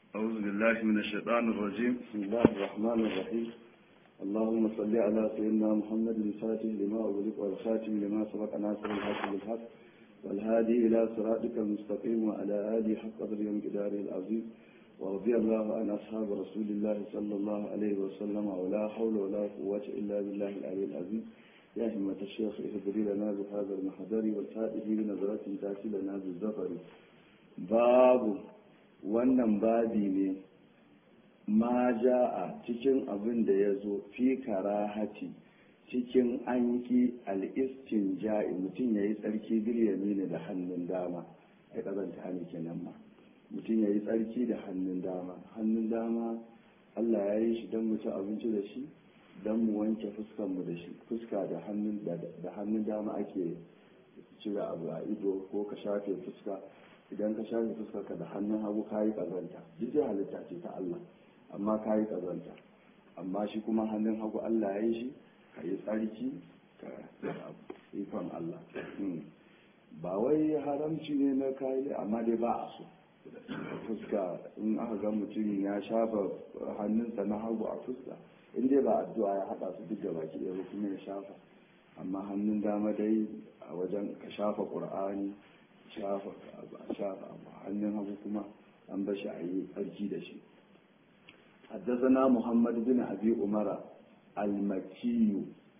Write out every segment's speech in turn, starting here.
أعوذ بالله من الشيطان الرجيم بسم الله الرحمن الرحيم اللهم صل على سيدنا محمد الفاتح لما أغلق والخاتم لما سبق ناصر الحق بالحق والهادي إلى صراطك المستقيم وعلى آله حق قدر ومقداره العظيم ورضي الله عن أصحاب رسول الله صلى الله عليه وسلم ولا حول ولا قوة إلا بالله العلي العظيم يا همة الشيخ اهدري لنا بهذا المحضر والفائه بنظرة تأتي لنا بالزفر باب wannan babi ne ma ja'a cikin abin da ya zo fi karahati cikin an ki al'istin ja'i mutum ya yi tsarki bilyami ne da hannun dama ya ƙazanta hannu kenan ma mutum ya yi tsarki da hannun dama hannun dama allah ya yi shi don mu ci abinci da shi don mu wanke fuskanmu da shi fuska da hannun dama ake cire abu a ido ko ka shafe fuska idan ka shafe fuskarka da hannun hagu ka yi ƙazanta duk halitta ce ta Allah amma ka yi ƙazanta amma shi kuma hannun hagu Allah ya yi shi ka yi tsarki ka ikon Allah ba wai haramci ne na kayi amma dai ba a so fuska in aka ga mutum ya shafa hannunsa na hagu a fuska in dai ba addu'a ya haɗa su duk da baki ɗaya kuma ya shafa amma hannun dama dai a wajen ka shafa ƙur'ani shafa shafa hannun hagu kuma an bashi a yi tsarki da shi حدثنا محمد بن أبي أمر المكي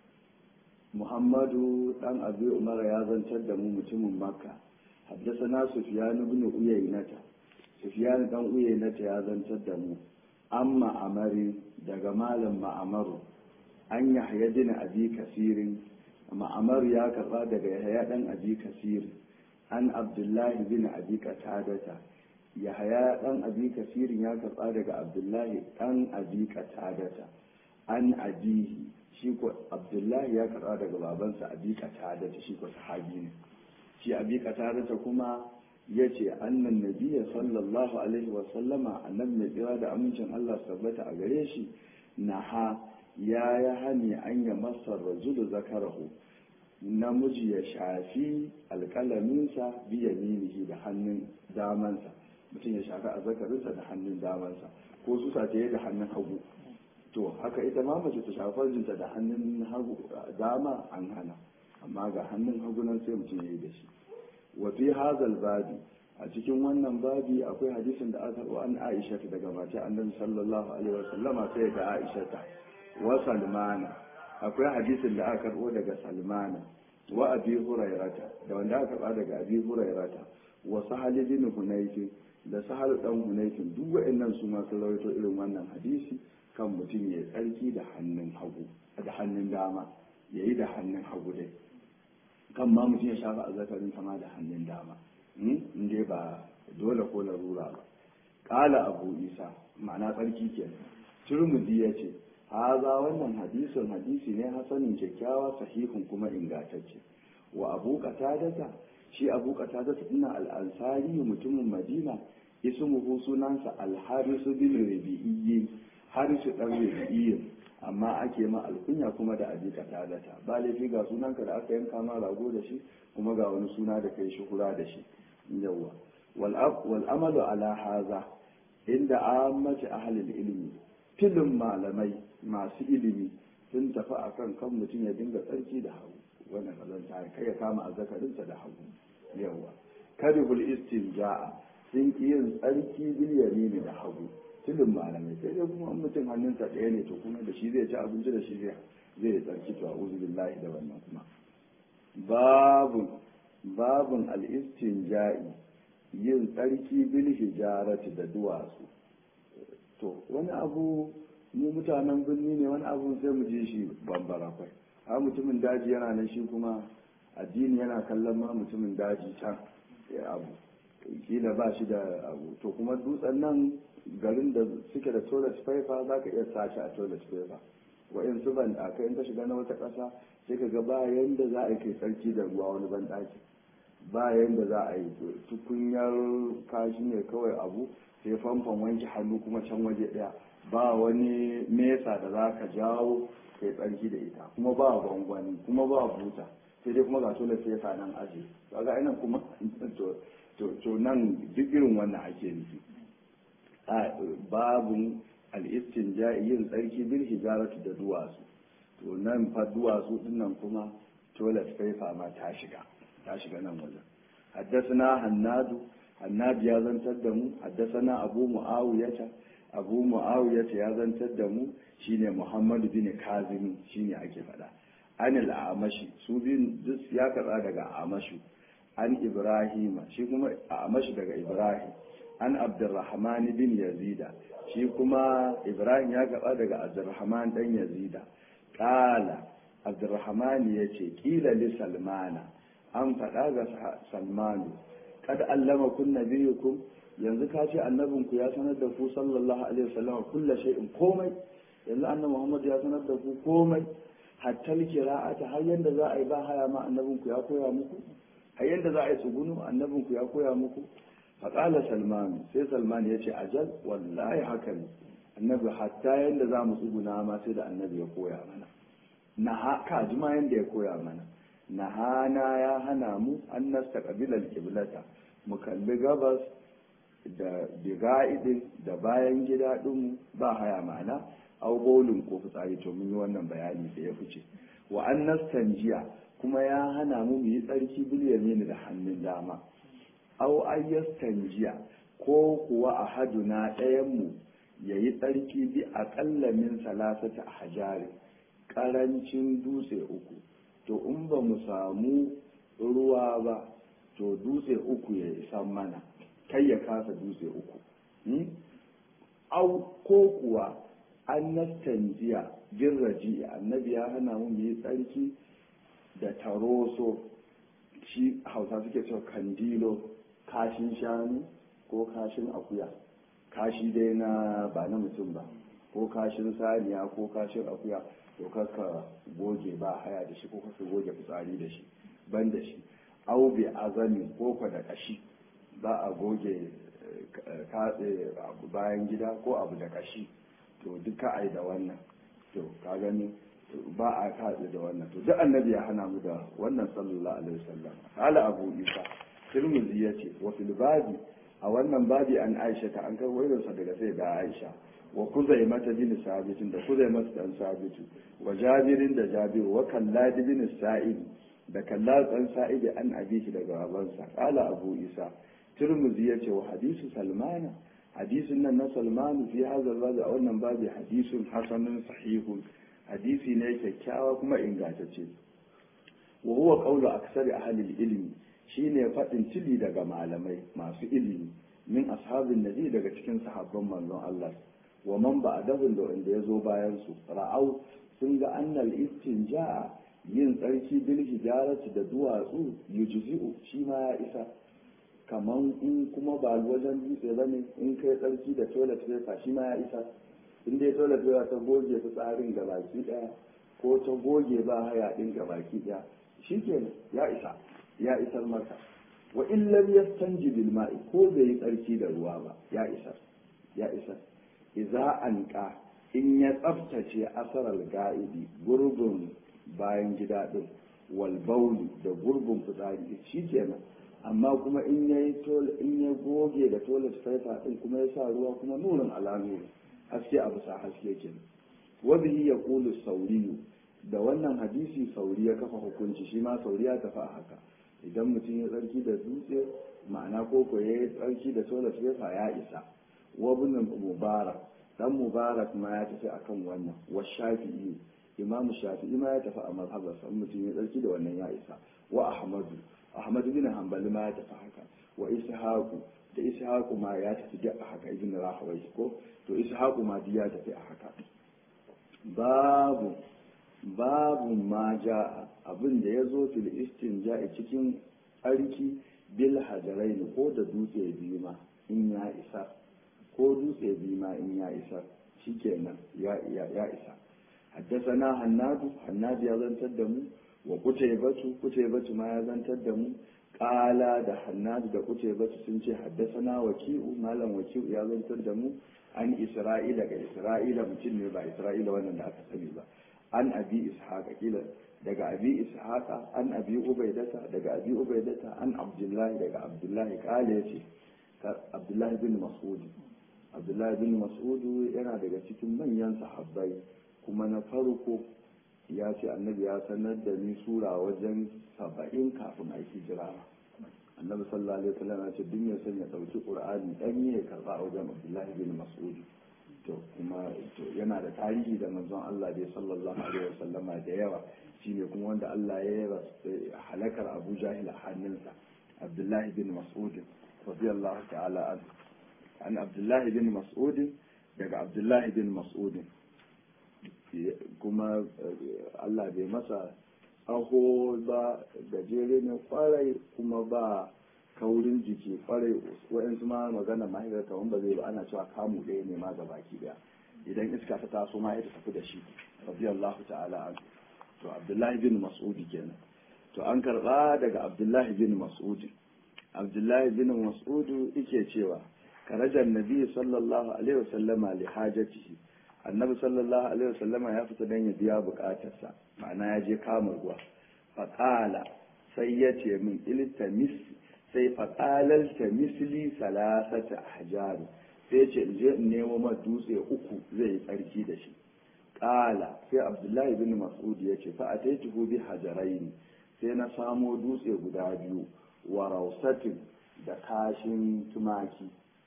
محمد بن أبي أمر يا زنتر دمو متم مكة حدثنا سفيان بن أيينة سفيان بن أيينة يا زنتر دمو أما أمر دجمال ما أمر أن يحيى بن أبي كثير ما أمر يا كفا دجا يحيى بن أبي كثير an abdullahi bin abi qatadata yahaya dan abi kasirin ya karba daga abdullahi dan abi qatadata an abihi shi ko abdullahi ya karba daga babansa abi qatadata shi ko sahabi ne shi abi qatadata kuma yace annan nabiyyi sallallahu alaihi wa sallama annabi mai kira da amincin Allah tabbata a gare shi naha ya ya hani an ya masar rajulu zakarahu namiji ya shafi alƙalaminsa biya minihi da hannun damansa mutum ya shafi azzakarinsa da hannun damansa ko su sace da hannun hagu to haka ita ma mace ta shafi farjinta da hannun hagu dama an hana amma ga hannun hagu nan sai mutum ya yi da shi wa fi hazal babi a cikin wannan babi akwai hadisin da aka wa an aisha daga mace annabi sallallahu alaihi wa sallama sai ga aisha wa salmana akwai hadisin da aka karbo daga salmana wa abi hurairata da wanda aka karba daga abi hurairata wa sahal bin hunayfin da sahal dan hunayfin duk wa'annan su ma sun rawaito irin wannan hadisi kan mutum ya tsarki da hannun hagu da hannun dama yayi da hannun hagu dai kan ma mutum ya shafa azzakarin sama da hannun dama in dai ba dole ko larura ba qala abu isa ma'ana tsarki kenan turmudi ya ce haza wannan hadisin hadisi ne hasanin kyakkyawa sahihun kuma ingantacce wa abu qatadata shi abu qatadata ina al-ansari mutumin madina ismuhu sunansa al-haris bin rabi'i haris dan rabi'i amma ake ma alkunya kuma da abi qatadata ba laifi ga sunanka da aka yanka ma rago da shi kuma ga wani suna da kai shuhura da shi yawa wal wal amalu ala haza inda ammati ahli ilmi filin malamai masu ilimi sun tafi a kan kan mutum ya dinga tsarki da hagu wannan kazanta kai ya kama azzakarinsa da hagu yawa karibul istinja'a sun ki yin tsarki bilyani ne da hagu filin malamai sai dai kuma mutum hannunsa ɗaya ne to kuma da shi zai ci abinci da shi zai zai tsarki to a'udhu billahi da wannan kuma babun babun al-istinja'i yin tsarki bil hijarati da duwatsu to wani abu mu mutanen birni ne wani abu sai mu je shi bambara kwai har mutumin daji yana nan shi kuma addini yana kallon ma mutumin daji can ya abu kila ba shi da abu to kuma dutsen nan garin da suke da toilet paper za ka iya sashi a toilet paper wa'in su ban ɗaka in ka shiga na wata ƙasa sai ka ga ba yanda za a yi kai tsarki da ruwa wani ban ɗaki ba yanda za a yi tukunyar kashi ne kawai abu sai famfon wanke hannu kuma can waje ɗaya ba wani mesa da za ka jawo kai tsarki da ita kuma ba gwangwani kuma ba buta sai dai kuma ga toilet paper nan aji kaga ina kuma to to nan duk irin wannan ake nufi babun al-istinja yin tsarki bil hijaratu da duwatsu to nan fa duwatsu dinnan kuma toilet paper ma ta shiga ta shiga nan wajen haddasana hannadu hannadu ya zantar da mu haddasana abu mu'awiyata abu mu'awiyata ya zantar da mu shine muhammadu bin kazimi shine ake faɗa anil amashi su biyun duk ya katsa daga amashu an ibrahima shi kuma amashi daga ibrahim an abdurrahman bin yazida shi kuma ibrahim ya gaba daga abdurrahman dan yazida kala abdurrahman ya ce kila li salmana an faɗa ga salmanu kad allama kun nabiyukum yanzu ka ce annabinku ya sanar da ku sallallahu alaihi wasallam kullu shay'in komai yanzu annabi muhammad ya sanar da ku komai hatta kira'ata har yanda za a yi ba haya ma annabinku ya koya muku har yanda za a yi tsugunu annabinku ya koya muku faƙala salman sai salman ya ce ajal wallahi haka ne annabi hatta yanda za mu tsuguna ma sai da annabi ya koya mana na haka ji ma yanda ya koya mana na hana ya hana mu an nasta kabilar kiblata mu kalli gabas da biga'idin da bayan gida ɗinmu ba haya ma'ana au bolin ko fitsari to mun yi wannan bayani da ya fice wa an nastanjiya kuma ya hana mu mu yi tsarki bilyamin da hannun dama au ayyastanjiya ko kuwa a haduna ɗayanmu ya yi tsarki bi aƙalla min salasata a hajari ƙarancin dutse uku to in ba mu samu ruwa ba to dutse uku ya isa mana kai ya kasa dutse uku au ko kuwa an nastanjiya bin raji annabi ya hana mu yi tsarki da taroso shi hausa suke cewa kandilo kashin shanu ko kashin akuya kashi dai na ba na mutum ba ko kashin saniya ko kashin akuya to kaka goge ba haya da shi ko kaka goge fitsari da shi ban da shi au bi azamin ko kwa da kashi ba a goge katse bayan gida ko abu da kashi to duka ai da wannan to ka gani ba a katse da wannan to duk annabi ya hana mu da wannan sallallahu alaihi wasallam hala abu isa tirmidhi yace wa fil babi a wannan babi an aisha ta an karbo irin sa daga sai da aisha wa kuzai mata bin sabitin da kuzai mata dan sabitu wa jabirin da jabiru wa kallad bin sa'id da kallad dan sa'id an abishi daga babansa qala abu isa tirmidhi yace wa hadisu salmana hadisin nan na salmanu fi hadha babi a wannan babi hadisun hasanun sahihun hadisi ne kyakkyawa kuma ingantacce wa huwa qawlu aksari ahli ilmi shine faɗin tili daga malamai masu ilimi min ashabin nabi daga cikin sahabban manzon Allah wa man ba'dahu da wanda yazo bayan su ra'au sun ga annal istinja yin tsarki bil hijarati da duwatsu yujzi'u shi ma ya isa kaman in kuma ba wajen dutse bane in kai tsarki da toilet paper shi ma ya isa in dai toilet paper ta goge fitsarin gabaki daya ko ta goge ba haya din gabaki daya shikenan ya isa ya isar maka wa in lam yastanji bil ma'i ko bai yi tsarki da ruwa ba ya isar ya isar idza anqa in ya tsaftace asarar ga'idi gurbin bayan gida din wal bauli da gurbin fitsari shikenan amma kuma in ya in ya goge da toilet paper din kuma ya sa ruwa kuma nurin ala nuri haske a bisa haske kenan wa bihi yaqulu sauriyu da wannan hadisi sauri ya kafa hukunci shi ma sauri ya tafi a haka idan mutum ya tsarki da dutse ma'ana koko ya yi tsarki da solar fefa ya isa wabin mubarak dan mubarak ma ya tafi akan wannan wa shafi'i imam shafi'i ma ya tafi a mazhabar sa mutum ya tsarki da wannan ya isa wa ahmadu ahmadu bin hanbali ma ya tafi haka wa ishaqu da ishaqu ma ya tafi da haka ibn rahawai ko to ishaqu ma ya tafi a haka babu babu ma ja abin da ya zo fil istinja cikin tsarki bil hajarai ko da dutse biyu ma in ya isa ko dutse biyu ma in ya isa shikenan ya ya ya isa haddasana hannadu hannadu ya zantar da mu wa kutaybatu kutaybatu ma ya zantar da mu qala da hannadu da kutaybatu sun ce haddasana waki'u malam waki'u ya zantar da mu an isra'ila ga isra'ila mutum ne ba isra'ila wannan da aka sani ba an abi ishaqa kila daga abi ishaqa an abi ubaidata daga abi ubaidata an abdullahi daga abdullahi kale yace abdullahi bin mas'ud abdullahi bin mas'udu yana daga cikin manyan sahabbai kuma na farko ya ce annabi ya sanar da ni sura wajen saba'in kafin a hijira annabi sallallahu alaihi wasallam ya ce duk ya san ya dauki qur'ani dan ya karba a wajen abdullahi bin mas'ud to kuma to yana da tarihi da manzon Allah dai sallallahu alaihi wasallam da yawa shine kuma wanda Allah ya yi halakar Abu Jahil a hannunsa abdullahi bin mas'ud radiyallahu ta'ala an an abdullahi bin mas'ud daga abdullahi bin mas'ud kuma Allah bai masa tsaho ba gajere ne kwarai kuma ba kaurin jiki kwarai wa'yansu ma magana mahaifar kawon ba zai ba ana cewa kamu ɗaya ne ma ga baki ɗaya idan iska ta taso ma ya tafi da shi radiyallahu ta'ala an to abdullahi bin mas'udi kenan to an karɓa daga abdullahi bin mas'udi abdullahi bin mas'udu yake cewa karajar nabi sallallahu alaihi wasallama li hajatihi annabi sallallahu alaihi wasallama ya fita don ya biya bukatarsa ma'ana ya je kama ruwa faƙala sai ya ce min iltamis sai faƙalar ta misli salasata hajaru sai ce in je in nemo ma dutse uku zai yi tsarki da shi ƙala sai abdullahi bin mas'ud ya ce fa ataituhu bi hajaraini sai na samo dutse guda biyu wa rausatin da kashin tumaki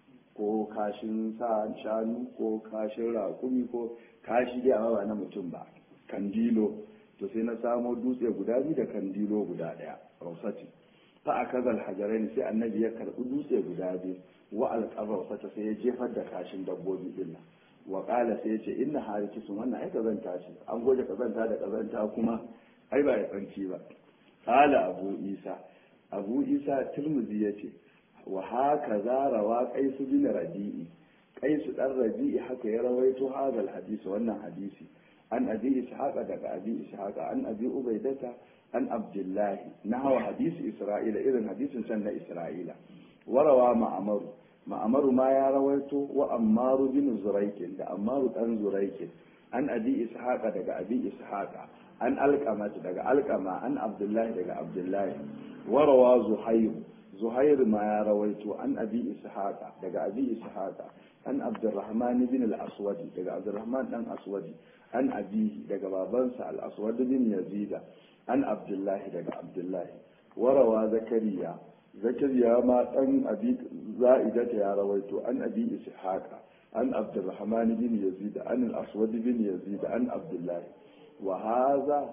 ko kashin sa shanu ko kashin raƙumi ko kashi dai amma ba na mutum ba kandilo to sai na samo dutse guda biyu da kandilo guda ɗaya rausati fa a kazal hajarai sai annabi ya karɓi dutse guda biyu wa alƙabar sata sai ya jefar da kashin dabbobi din nan wa ƙala sai ya ce inna harikisun wannan ai kazanta ce an goje kazanta da kazanta kuma ai ba ya tsanci ba ƙala abu isa abu isa turmuzi ya ce wa haka za rawa kaisu bin rabi'i kaisu dan rabi'i haka ya rawaito hadal hadisi wannan hadisi an abi ishaqa daga abi ishaqa an abi ubaidata an abdullahi nahwa hadisi isra'ila irin hadisin can na isra'ila warawa ma'amaru ma'amaru ma ya rawaito wa ammaru bin zuraikin da ammaru dan zuraikin an abi ishaqa daga abi ishaqa an alqama daga alqama an abdullahi daga abdullahi warawa zuhayr zuhair ma ya rawaito an abi ishaqa daga abi ishaqa an abdurrahman bin al-aswad daga abdurrahman dan aswadi an abi daga babansa al-aswad bin yazida an abdullahi daga abdullahi warawa zakariya zakariya ma dan abi za'idata ya rawaito an abi ishaqa an abdurrahman bin yazida an al-aswad bin yazida an abdullahi wa hadha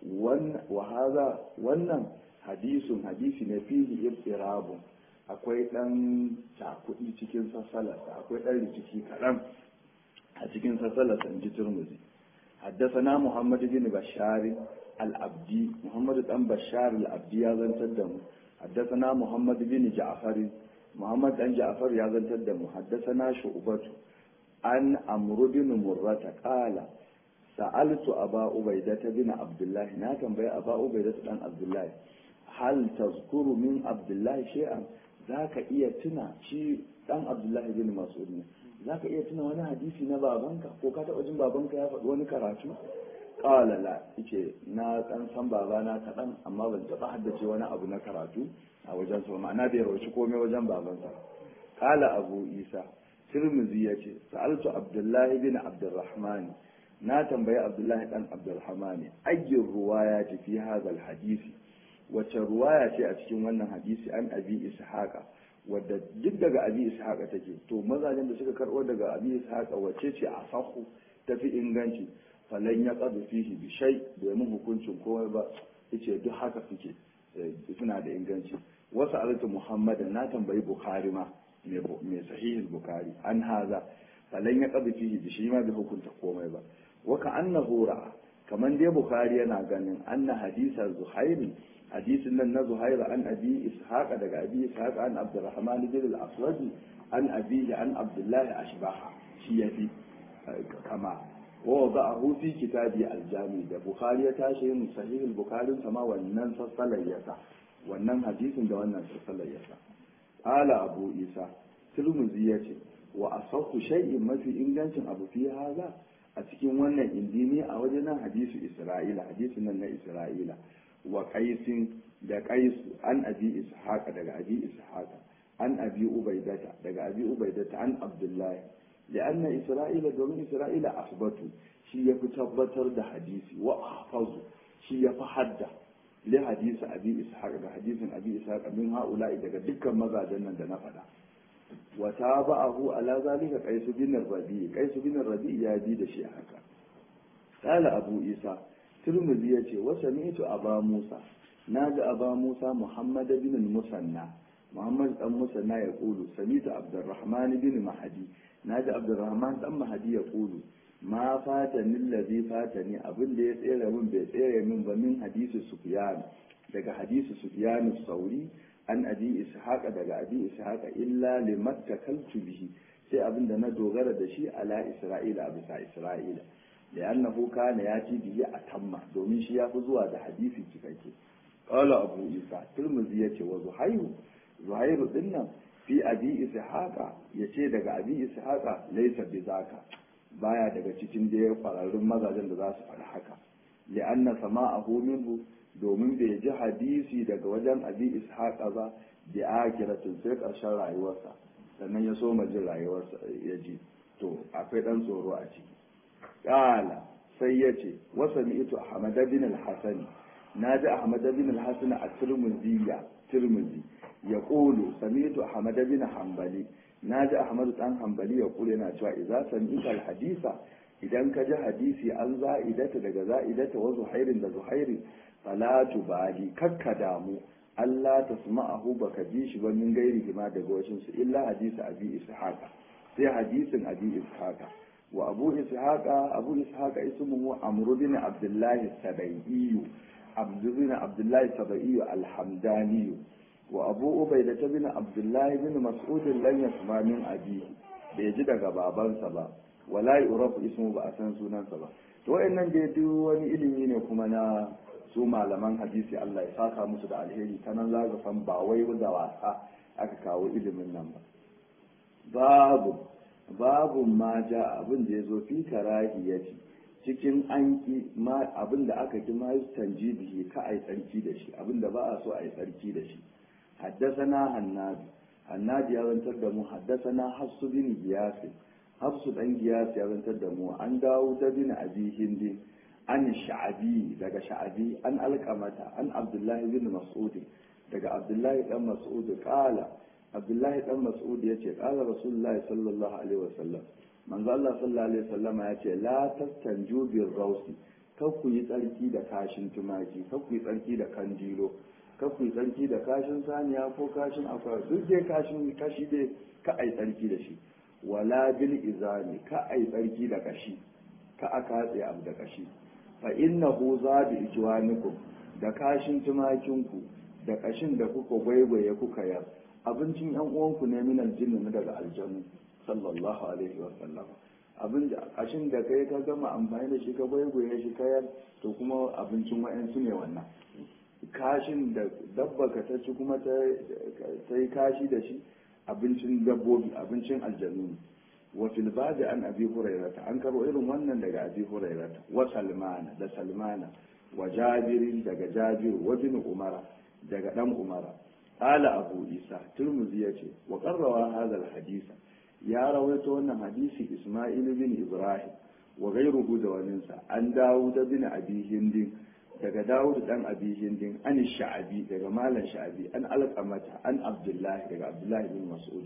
wannan hadisun hadisi ne fihi ibtirabun akwai dan cakuɗi cikin sassalarsa akwai dan rikici kaɗan a cikin sassalarsa in ji turmuzi حدثنا محمد بن بشار العبدي محمد بن بشار العبدي يا زنتر حدثنا محمد بن جعفر محمد بن جعفر يا زنتر حدثنا شعبة عن عمرو بن مرة قال سألت أبا عبيدة بن عبد الله ناكم بي أبا عبيدة بن عبد الله هل تذكر من عبد الله شيئا ذاك إيا تنا شيء دان عبد الله بن مسعود ذاك إيا تنا وانا حديثي نبا بانك ko ka taɓa jin babanka ya faɗi wani karatu qala la yace na dan san babana kaɗan amma ban taɓa haddace wani abu na karatu a wajen sa ma'ana bai rawaci komai wajen babansa qala abu isa tirmidhi yace sa'altu abdullahi bin abdurrahman na tambayi abdullahi dan abdurrahman ayyur ruwaya fi hadha hadisi wacce ruwaya ce a cikin wannan hadisi an abi ishaqa wadda duk daga abi ishaqa take to mazajen da suka karbo daga abi ishaqa wacce ce a sahu tafi inganci falan ya qadu fihi bi shay domin hukuncin komai ba yace duk haka suke suna da inganci wasu alatu muhammad na tambayi bukhari ma mai sahihin bukhari an haza falan ya qadu fihi bi shay ma bai hukunta komai ba wa ka annahu ra'a kaman dai bukhari yana ganin anna hadisa zuhairi hadisin nan na zuhaira an abi ishaqa daga abi ishaqa an abdurrahman bin al-aswadi an abihi an abdullahi ashbaha shi yafi kama wa wada'ahu fi kitabi al-jami da bukhari ya tashi yin sahih al-bukhari sama wannan sassalar yasa wannan hadisin da wannan sassalar yasa qala abu isa tirmidhi yace wa asahhu shay'in mafi ingancin abu fi haza a cikin wannan indini a wajen nan hadisu isra'ila hadisin nan na isra'ila wa qaisin da qais an abi ishaqa daga abi ishaqa an abi ubaidata daga abi ubaidata an abdullahi لأن إسرائيل domin Isra'ila asbatu shi ya fi tabbatar da hadisi wa ahfazu shi ya fi hadda li hadisi abi ishaq da hadisin abi ishaq min haula'i daga dukkan mazajen nan da na faɗa wa tabahu ala zalika qais bin rabi qais bin rabi ya bi da shi haka qala abu isa tirmidhi yace wa sami'tu aba musa naji aba musa muhammad bin musanna muhammad dan musanna ya kulu sami'tu abdurrahman bin mahdi naji abdurrahman dan mahdi ya kulu ma fatani allazi fatani abin da ya tsere min bai tsere min ba min hadisi sufyan daga hadisi sufyan sauri an abi ishaqa daga abi ishaqa illa limattakaltu bihi sai abin da na dogara da shi ala isra'ila a bisa isra'ila li'annahu kana yati bihi atamma domin shi ya fi zuwa da hadisi cikakke qala abu isa tirmidhi yace wa zuhairu zuhairu dinnan fi abi ishaqa yace daga abi ishaqa laysa bizaka baya daga cikin da ya kwararrun mazajen da za su faɗi haka li'anna sama'ahu minhu domin bai ji hadisi daga wajen abi ishaqa ba bi akiratin sai ƙarshen rayuwarsa sannan ya soma jin rayuwarsa ya ji to akwai ɗan tsoro a ciki ƙala sai ya ce wasa ni ito ahmad bin al-hasani na ji ahmad bin al-hasani a tirmidhiya tirmidhi ya ƙulu sami ito ahmad bin hanbali na ji ahmad dan hanbali ya ƙulu yana cewa idza sami ito al-hadisa idan ka ji hadisi an za'idata daga za'idata wa zuhairin da zuhairi fala tubali kakka damu Allah ta sama'ahu baka ji shi ba min gairi ma daga wajen su illa hadisi abi ishaqa sai hadisin abi ishaqa wa abu ishaqa abu ishaqa ismuhu amr bin abdullah sadaiyu abdu bin abdullah sadaiyu alhamdani wa abu ubayda bin abdullah bin mas'ud lan yasma min abi bai ji daga babansa ba wala yurafu ismu ba a san sunansa ba to wayannan dai duk wani ilimi ne kuma na su malaman hadisi Allah ya saka musu da alheri ta nan za san ba wai da wasa aka kawo ilimin nan ba babu babu ma ja abin da ya zo fi karahiyati cikin an ki ma abin da aka ki ma tanjibihi ka ai tsarki da shi abin da ba a so ai tsarki da shi haddasana hannabi hannabi ya zantar da mu haddasana hafsu bin giyasi hafsu dan giyasi ya zantar da mu an dawo da bin abi hindin an sha'abi daga sha'abi an alkamata an abdullahi bin mas'ud daga abdullahi dan mas'ud kala abdullahi dan mas'ud yace kala rasulullahi sallallahu alaihi wasallam manzo Allah sallallahu alaihi wasallama yace la tastanju bir rawsi kar ku yi tsarki da kashin tumaki kar ku yi tsarki da kandilo kar ku yi tsarki da kashin saniya ko kashin akwai duk dai kashin kashi dai ka ai tsarki da shi wala bil izami ka ai tsarki da kashi ka a katse abu da kashi fa innahu zadu ijwanikum da kashin tumakinku da kashin da kuka gwaigwaye kuka yar abincin yan uwanku ne min aljinnu na daga aljanu sallallahu alaihi wa sallam abin da kashin da kai ka gama amfani da shi ka gwaigwaye shi kayar to kuma abincin wa'ansu ne wannan kashin da dabba ka ta ci kuma ta yi kashi da shi abincin dabbobi abincin aljanu ne وفي الباب عن أبي هريرة أنكر إلهم ونن دقى أبي هريرة وسلمان دا سلمان وجابر دقى جابر وابن عمر دقى دم عمر قال أبو عيسى ترمذي وقرر هذا الحديث يا رويت أن حديث إسماعيل بن إبراهيم وغيره دواننسا عن داود بن أبي هند daga Dawud dan Abi Hindin an Sha'abi daga Malam Sha'abi an Alqamata an Abdullah daga Abdullah bin Mas'ud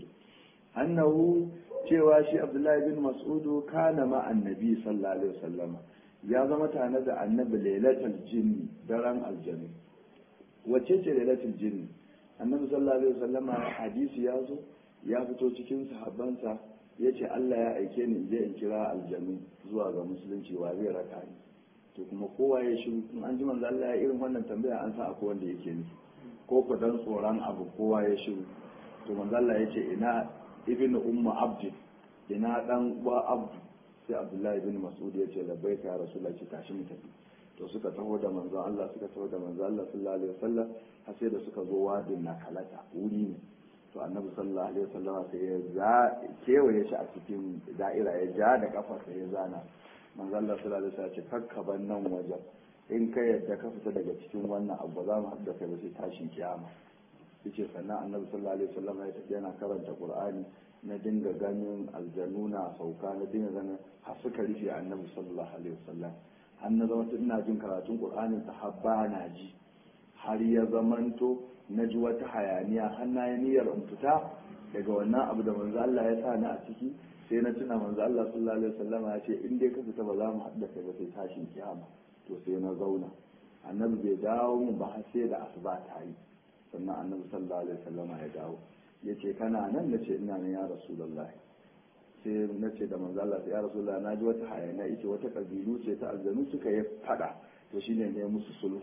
annahu cewa shi abdullahi bin mas'udu kana ma annabi sallallahu alaihi wasallama ya zama tare da annabi lailatul jinni daren aljanni wacce ce lailatul jinni annabi sallallahu alaihi wasallama hadisi ya zo ya fito cikin sahabbansa ya ce Allah ya aike ni in je in kira aljanni zuwa ga musulunci wa zai raka ni to kuma kowa ya shiru in an ji manzo Allah ya irin wannan tambaya an san akwai wanda yake nufi ko ku dan tsoron abu kowa ya shiru to manzo Allah ya ce ina ibn ummu abd ina dan wa abd sai abdullahi ibn mas'ud ya ce labbaika ya rasulullahi ce tashi mu tafi to suka taho da manzo Allah suka taho da manzo Allah sallallahu alaihi wasallam har sai da suka zo wadin na kalata wuri ne to annabi sallallahu alaihi wasallam sai ya za kewaye shi a cikin da'ira ya ja da kafa sai ya zana manzo Allah sallallahu alaihi wasallam ya ce kakkaban nan wajen in ka yadda ka fita daga cikin wannan abu za mu haɗa kai ba sai tashin kiyama yace sannan annabi sallallahu alaihi wasallam ya tafi yana karanta qur'ani na dinga ganin aljanu na sauka na dinga ganin har suka rufe annabi sallallahu alaihi wasallam har na zama ina jin karatun qur'anin ta har ba na ji har ya zamanto na ji wata hayaniya har na yi niyyar in fita daga wannan abu da manzo Allah ya sa ni a ciki sai na tuna manzo Allah sallallahu alaihi wasallam ya ce in dai ka fita ba za mu haɗa kai ba sai tashin kiyama to sai na zauna annabi bai dawo mun ba har sai da asuba ta yi sannan annabi sallallahu alaihi wasallam ya dawo ya ce kana nan na ce ina nan ya rasulullah sai na ce da manzo Allah ya rasulullah na ji wata hayaniya ita wata kabilu ce ta aljanu suka yi fada to shine ne musu sulhu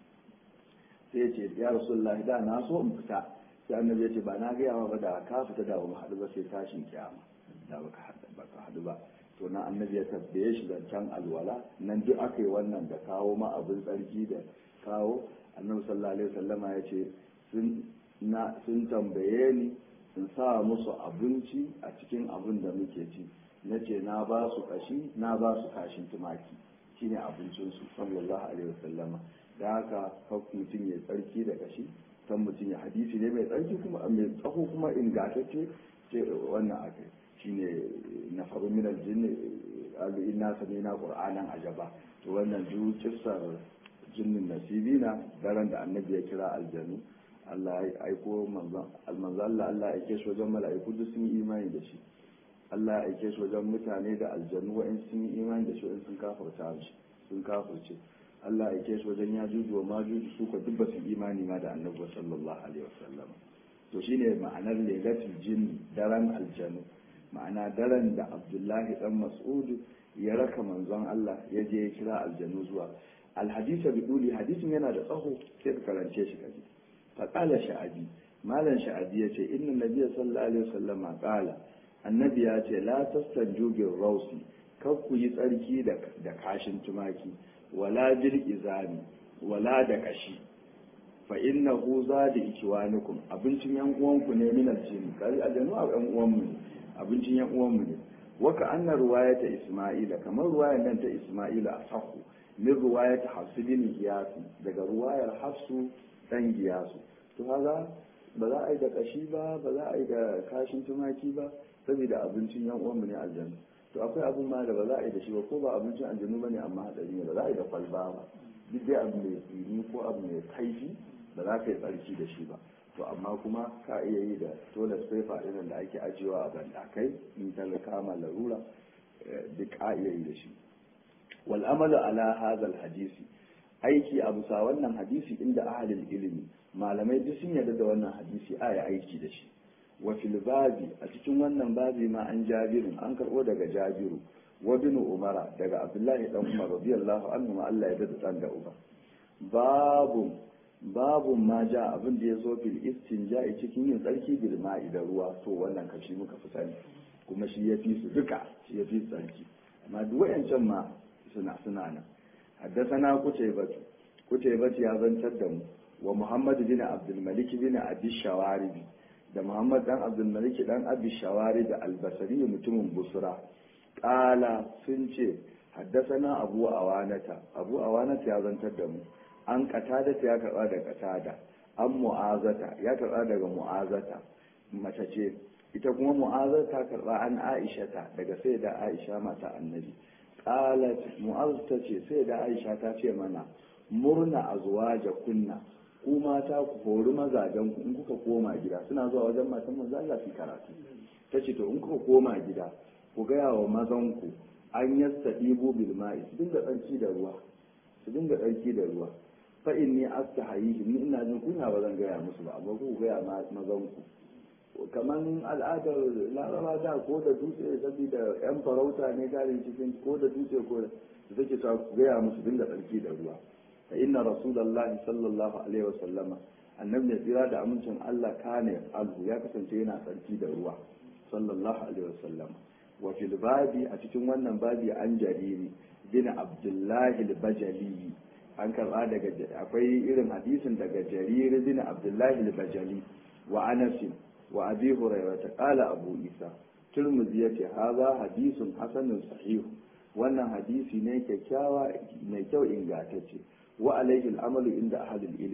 sai ya ce ya rasulullah da na so in fita sai annabi ya ce ba na gaya ma ba da ka fita da ba mu haɗu ba sai tashin kiyama da baka haɗu baka haɗu ba to na annabi ya tabbaye shi zancen alwala nan duk aka yi wannan da kawo ma abin tsarki da kawo annabi sallallahu alaihi wasallama ya ce sun na sun tambaye ni in sa musu abinci a cikin abin da muke ci na ce na ba su kashi na ba su kashin tumaki shine abincinsu sallallahu alaihi wasallama da haka kan mutum ya tsarki da kashi kan mutum ya hadisi ne mai tsarki kuma mai tsaho kuma ingantacce ce wannan aka shine na faru min aljin alu inna samina qur'anan ajaba to wannan duk kissar jinnin nasibina daren da annabi ya kira aljanu Allah ya aiko manzon Allah Allah ya aike shi wajen mala'iku duk sun yi imani da shi Allah ya aike shi wajen mutane da aljanu wa'in sun yi imani da shi wa'in sun kafarta shi sun kafirce Allah ya aike shi wajen ya juju wa ma juju su ka duk ba su imani ma da annabi sallallahu alaihi wasallam to shine ma'anar lailatul jinn daren aljanu ma'ana daren da Abdullahi dan Mas'ud ya raka manzon Allah ya je ya kira aljanu zuwa alhadisa biduli hadisin yana da tsaho sai ka karance shi kaji faƙala sha'abi malam sha'abi ya ce inna nabiya sallallahu alaihi wasallam ƙala annabi ya ce la tastanju bil rausi kar ku yi tsarki da kashin tumaki wala bil izami wala da kashi fa innahu zadi ikiwanukum abincin yan uwanku ne min aljin kai aljanu a yan uwanmu ne abincin yan uwanmu ne waka anna ruwayata isma'ila kamar ruwayar nan ta isma'ila a sahu min ruwayata hafsu bin iyasi daga ruwayar hafsu dan giyasu to haza ba za a yi da kashi ba ba za a yi da kashin tumaki ba saboda abincin yan uwanmu ne aljanu to akwai abin ma da ba za a yi da shi ba ko ba abincin aljanu ba ne amma hadari ne ba za a yi da kwalba ba duk dai abu mai tsini ko abu mai kaifi ba za ka yi tsarki da shi ba to amma kuma ka iya yi da toilet paper irin da ake ajiyewa a bandakai in ta kama larura duk ka iya yi da shi wal amalu ala hadha hadisi aiki a bisa wannan hadisi inda ahalin ilimi malamai duk sun yarda da wannan hadisi a ya aiki da shi wa fil babi a cikin wannan babi ma an jabirin an karbo daga jabiru wa bin umara daga abdullahi dan umar radiyallahu anhu ma Allah ya dada dan da uba babu babu ma ja abin da ya zo fil istinja'i cikin yin tsarki bil ma'i da ruwa to wannan kashi muka fi sani kuma shi ya fi su duka shi ya fi tsarki amma duk wayancan ma suna suna nan حدثنا قتيبة قتيبة يا بن تدم ومحمد بن عبد الملك بن أبي الشوارب da Muhammad dan Abdul Malik dan Abi Shawari da Albasari mutumin Busra qala sun ce haddasana Abu Awanata Abu Awanata ya zantar da mu an katada ya karba da katada an mu'azata ya karba daga mu'azata mace ce ita kuma mu'azata karba an Aishata daga sai da Aisha mata annabi qalat mu'az ta ce sai da aisha ta ce mana murna azwaja kunna ku mata ku hori mazajen ku in kuka koma gida suna zuwa wajen matan manzo Allah su karatu ta ce to in kuka koma gida ku gaya wa mazan ku an yastadibu bil ma'i su dinga tsarki da ruwa su dinga tsarki da ruwa fa inni astahayi ni ina jin kunya ba zan gaya musu ba amma ku gaya mazan ku kaman al'adar laraba da ko da dutse saboda yan farauta ne garin cikin ko da dutse ko da take ta gaya musu dinga tsarki da ruwa fa inna rasulullah sallallahu alaihi wasallama annabi ya tsira da amincin Allah kane alhu ya kasance yana tsarki da ruwa sallallahu alaihi wasallam wa fil babi a cikin wannan babi an jariri bin abdullahi al-bajali an karba daga akwai irin hadisin daga jariri bin abdullahi al-bajali wa anas wa abi hurairah qala abu isa turmuzi yace haza hadisun hasanun sahihu wannan hadisi ne kyakkyawa mai kyau ingantacce wa alaihi al'amalu inda ahlul ilmi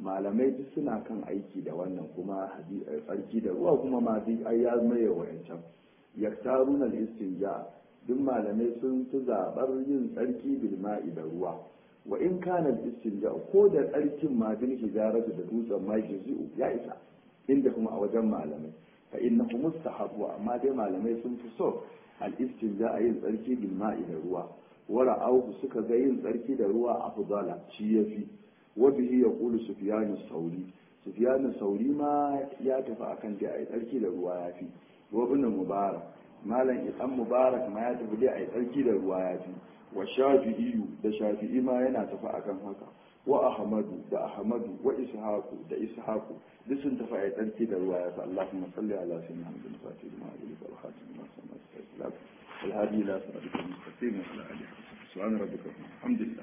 malamai duk suna kan aiki da wannan kuma tsarki da ruwa kuma ma duk ai ya maye wayancan yaktaruna al-istinja duk malamai sun fi zabar yin tsarki bil ma'i da ruwa wa in kana al-istinja ko da tsarkin ma bil hijaratu da dutsen ma jizu ya isa inda kuma a wajen malamai fa innahu mustahabu amma dai malamai sun fi so al-istinja a yin tsarki bil ma'i da ruwa wara auku suka ga yin tsarki da ruwa afdala shi yafi وبه يقول سفيان الثوري سفيان الثوري ما ya tafi akan da ai tsarki da ruwa yafi wa ibn mubarak malam ibn mubarak ma ya tafi da ai tsarki da ruwa yafi wa shafi'i da shafi'i ma yana tafi akan haka wa ahmadu da ahmadu wa ishaqu da ishaqu duk sun tafi ai tsarki da ruwa yafi allahumma salli ala sayyidina muhammad fatih ma alihi wa khatim ma sallallahu alaihi wa sallam الهادي الى صراط المستقيم وعلى اله وصحبه سبحان ربك الحمد لله